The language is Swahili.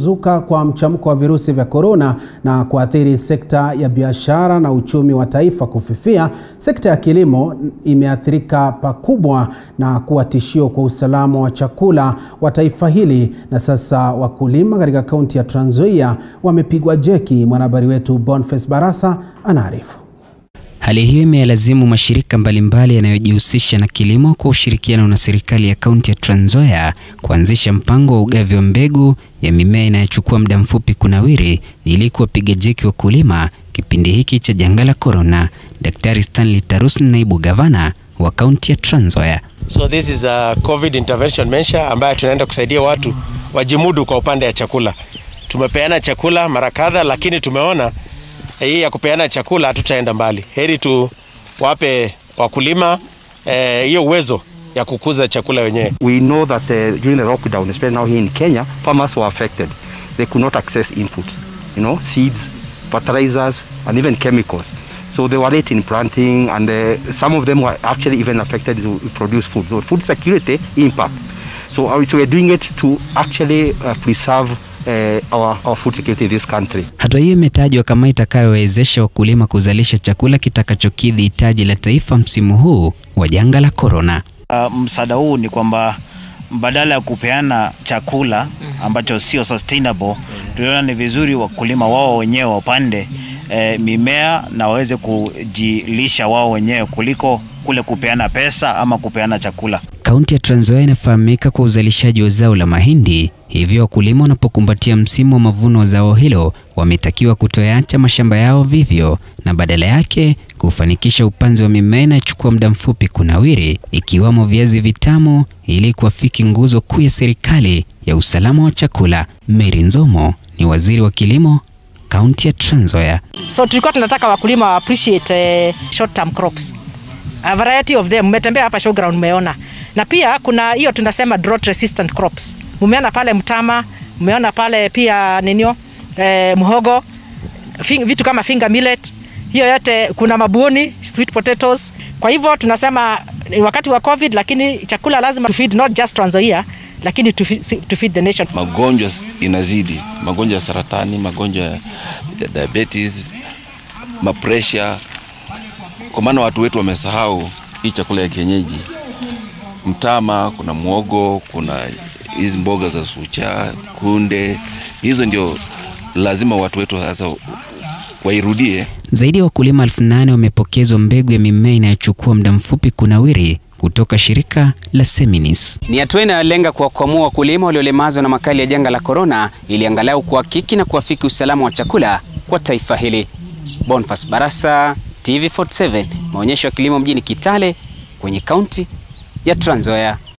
kuzuka kwa mchamko wa virusi vya korona na kuathiri sekta ya biashara na uchumi wa taifa kufifia, sekta ya kilimo imeathirika pakubwa na kuwa tishio kwa usalama wa chakula wa taifa hili, na sasa wakulima katika kaunti ya Trans Nzoia wamepigwa jeki. Mwanahabari wetu Boniface Barasa anaarifu. Hali hiyo imeyalazimu mashirika mbalimbali yanayojihusisha na kilimo kwa ushirikiano na serikali ya kaunti ya Trans Nzoia kuanzisha mpango wa ugavi wa mbegu ya mimea inayochukua muda mfupi kunawiri ili kuwapiga jeki wakulima kipindi hiki cha janga la korona. Daktari Stanley Tarus, naibu gavana wa kaunti ya Trans Nzoia. So this is a COVID intervention measure ambayo tunaenda kusaidia watu wajimudu kwa upande ya chakula. Tumepeana chakula mara kadha, lakini tumeona hii ya kupeana chakula hatutaenda mbali. Heri tuwape wakulima hiyo eh, uwezo ya kukuza chakula wenyewe. We know that uh, during the lockdown, especially now here in Kenya, farmers were affected. They could not access inputs, you know, seeds, fertilizers, and even chemicals. So they were late in planting, and uh, some of them were actually even affected to produce food. So food security impact. So, uh, so we're doing it to actually uh, preserve Uh, our, our food security in this country. Hatua hiyo imetajwa kama itakayowezesha wakulima kuzalisha chakula kitakachokidhi hitaji la taifa msimu huu wa janga la korona. Uh, msaada huu ni kwamba badala ya kupeana chakula ambacho sio sustainable, tuliona ni vizuri wakulima wao wenyewe wapande eh, mimea na waweze kujilisha wao wenyewe kuliko kule kupeana pesa ama kupeana chakula. Kaunti ya Trans Nzoia inafahamika kwa uzalishaji wa zao la mahindi, hivyo wakulima wanapokumbatia msimu wa mavuno wa zao hilo wametakiwa kutoyaacha mashamba yao vivyo na badala yake kufanikisha upanzi wa mimea inayochukua muda mfupi kunawiri, ikiwamo viazi vitamu ili kuafiki nguzo kuu ya serikali ya usalama wa chakula. Mary Nzomo ni waziri wa kilimo kaunti ya Trans Nzoia. So tulikuwa tunataka wakulima wa appreciate uh, short term crops a variety of them. Mmetembea hapa showground, umeona na pia kuna hiyo tunasema drought resistant crops. Mumeona pale mtama, mumeona pale pia ninio eh, mhogo fing, vitu kama finger millet, hiyo yote, kuna mabuoni, sweet potatoes. Kwa hivyo tunasema ni wakati wa COVID, lakini chakula lazima to feed not just Trans Nzoia lakini to feed, to feed the nation. Magonjwa inazidi, magonjwa ya saratani, magonjwa ya diabetes, mapresha, kwa maana watu wetu wamesahau hii chakula ya kienyeji mtama, kuna mwogo, kuna hizi mboga za sucha, kunde. Hizo ndio lazima watu wetu sasa wairudie. Zaidi ya wakulima elfu nane wamepokezwa mbegu ya mimea inayochukua muda mfupi kunawiri kutoka shirika la Seminis. Ni hatua inayolenga kuwakwamua wakulima waliolemazwa na makali ya janga la korona ili angalau kuhakiki na kuafiki usalama wa chakula kwa taifa hili. Boniface Barasa, TV47, maonyesho ya kilimo mjini Kitale kwenye kaunti ya Trans Nzoia.